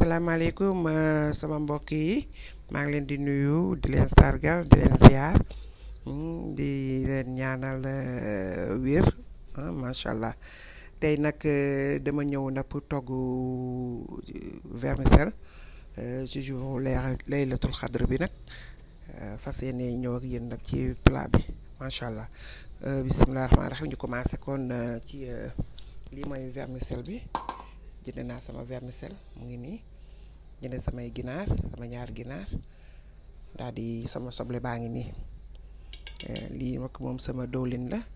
asalaamaaleykum sama mbokk yi maa ngi leen di nuyu di leen sargal di leen ziar di leen ñaanal wér macha allah tey nag dama ñëw nag pour togg vermicelle ci jour laylatul xadr bi nag fas yéene ñëw ak yéen nag ci plat bi macha allah bisimilah rahmaani rahiim ñu commencé kon ci lii mooy vermicelle bi. jënd naa sama vermicelle mu ngi nii jënd samay ginaar sama ñaar ginaar daal di sama soble baa ngi nii lii nag moom sama dowlin la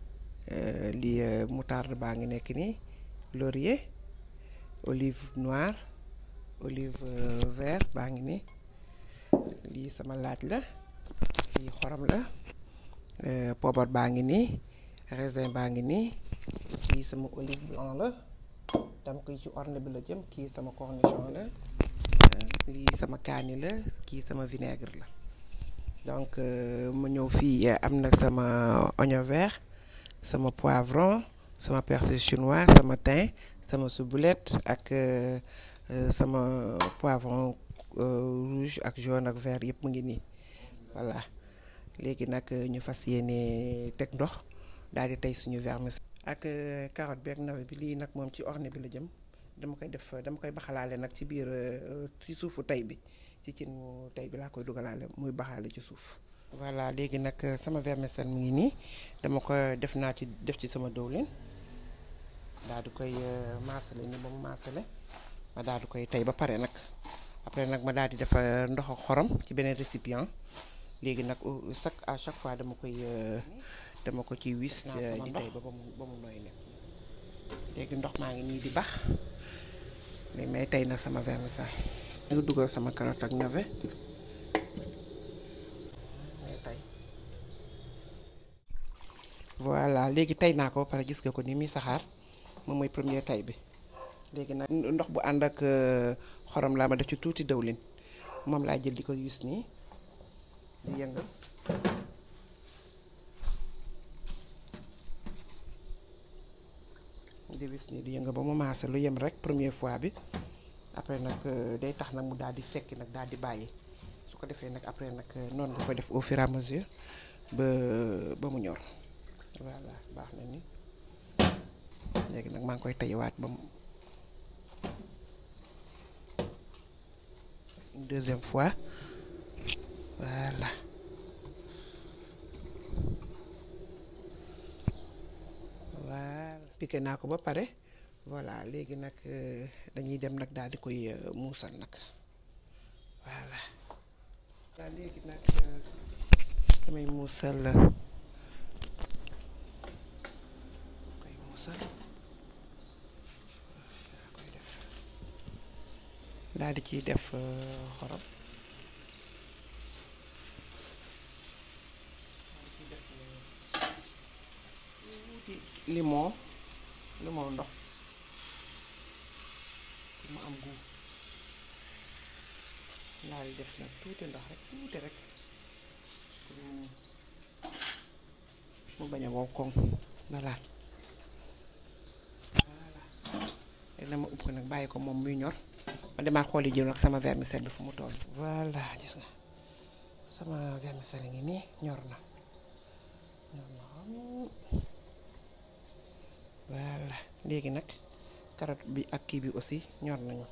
lii moutarde baa ngi nekk nii laurier olive noire olive vert baa ngi nii lii sama laaj la lii xorom la poobar baa ngi nii raisin baa ngi nii lii sama olive blanc la dama koy ci orne bi la jëm kii sama cornichon la lii sama kaani la kii sama vinaigre la donc ma ñëw fii am na sama oignon vert sama poivron sama persil chinois sama thym sama ciboulette ak sama poivron rouge ak jaune ak vert yëpp mu ngi nii voilà léegi nag ñu fas yéene teg ndox daal di tey suñu vermicelle ak carotte bi ak navet bi lii nag moom ci orne bi la jëm dama koy def dama koy baxalaale nag ci biir ci suufu tey bi ci cin mu tey bi laa koy dugalaale muy baxaale ci suuf voilà léegi nag sama vermicelle mu ngi nii dama ko def naa ci def ci sama dowlin daal di koy maasale ni ba mu maasale ma daal di koy tey ba pare nag après nag ma daal di def ndox ak xorom ci beneen récipient léegi nag chaque à chaque fois dama koy dama ko ci wis di tey ba ba mu ba mu nooy ne léegi ndox maa ngi nii di bax mais may tey nag sama vermicelle nga dugal sama carotte ak navet may tey voilà léegi tey naa ko ba pare gis nga ko ni muy saxaar moom mooy premier tey bi léegi nag ndox bu ànd ak xorom laa ma def ci tuuti dëwlin moom laa jël di ko wis nii di yëngal di wis nii di yëngal ba mu maase lu yem rek première fois bi après nag day tax nag mu daal di sekki nag daal di bàyyi su ko defee nag après nag noonu nga ko def au fur et à mesure ba ba mu ñor voilà baax na ni léegi nag maa ngi koy tayiwaat ba mu une deuxième fois voilà voilà piqué naa ko ba pare voilà léegi nag dañuy dem nag daal di koy muusal nag voilà waaw léegi nag damay muusal koy muusal koy def daal di ciy def xorom limon limon ndox mu am gu laa di def nag tuuti ndox rek tuuti rek mu bañ a wow koŋ voilà voilà léegi nag ma ub ko nag bàyyi ko moom muy ñor ma demaat xool yi jël nag sama vermicelle bi fu mu toll voilà gis nga sama vermicelle ngi nii ñor na ñor na voilà léegi nag carotte bi ak kii bi aussi ñor nañu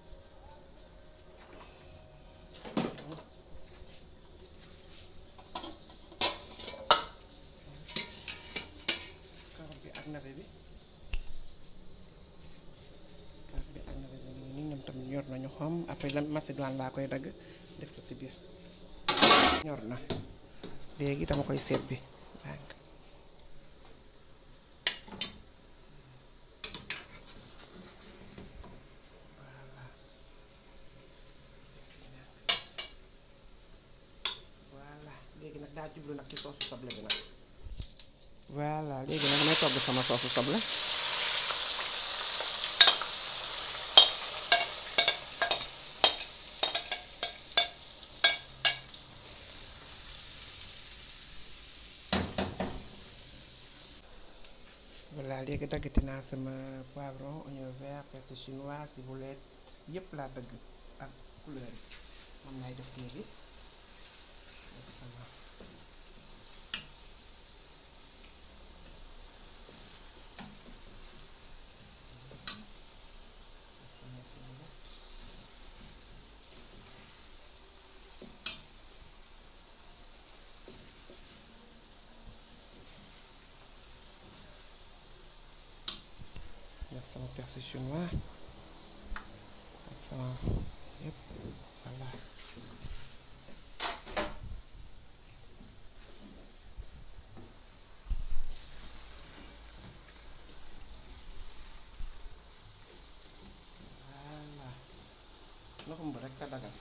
carotte bi ak navet bi carotte bi ak navet bi ni ñoom tam ñor nañu xom après la macédoine laa koy dagg def ko ci biir ñor na léegi dama koy seet bi léegi nag daa jublu nag ci soosu soble bi nag voilà léegi nag damay togg sama soosu soble voilà léegi daggati naa sama poivron oignon vert persil chinois ciboulette yëpp laa dëgg ak couleur yi moom lay def léegi def sama sama ciboulette def sama persil chinois ak sama yëpp voilà voilà loxum bu rek te dagal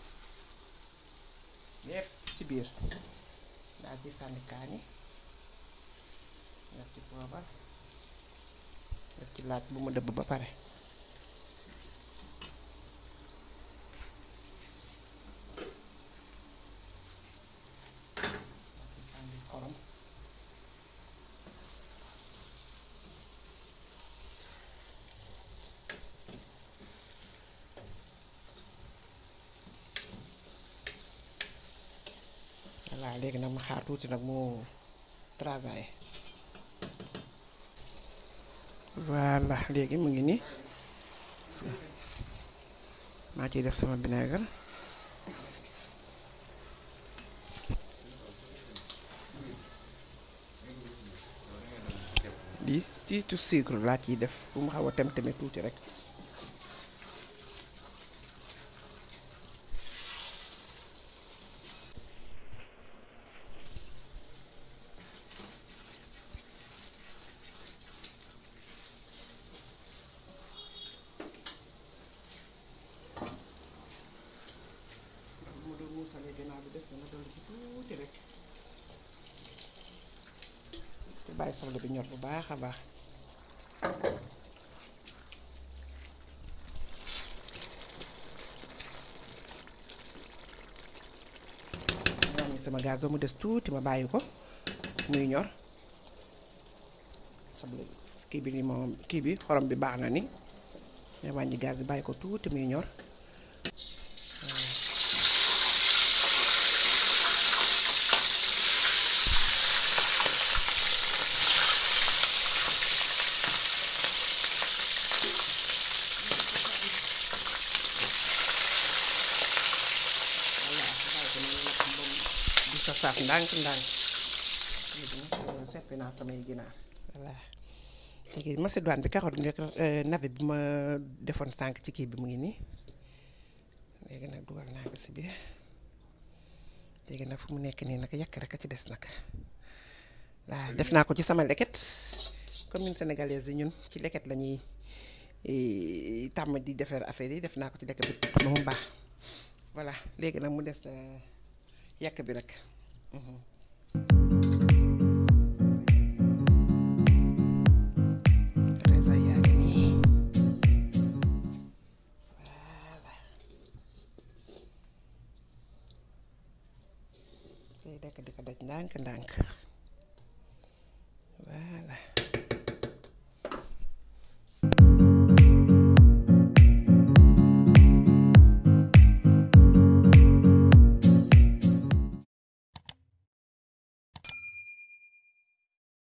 yëpp ci biir daal ci sànni kaani def ci poobar def ci laaj bu ma dëbb ba pare def ci sànni xorom voilà léegi nag ma xaar tuuti nag mu travailler voilà léegi mu ngi nii maa ciy def sama vinaigre lii tuuti sucre laa ciy def bu mu xaw a tem teme tuuti rek bu ma doon muusalee gannaaw bi des dana dolli ci tuuti rek te bàyyi soble bi ñor bu baax a baax wàññi sama gaz ba mu des tuuti ma bàyyi ko muy ñor soble bi kii bi ni moom kii bi xorom bi baax na ni ma wàññi gaz bi bàyyi ko tuuti muy ñor voilà bàyyi ko noonu nag moom di ko saaf ndànk ndànk léegi nag seppi naa samay ginaar voilà léegi macédoine bi carotte bi nekk navet bi ma defoon sànq ci kii bi mu ngi nii léegi nag dugal naa ko si biir léegi nag fu mu nekk nii nag yàq rek a ci des nag waaw def naa ko ci sama leket comme ñun sénégalaises yi ñun ci leket la ñuy eh, tàmm di defar affaire yi def naa ko ci leket bi ba mu baax voilà léegi nag mu des eh, yàq bi rek. Mhm. Teresa yaa ngi nii voilà tey dekk di ko daj ndànk ndànk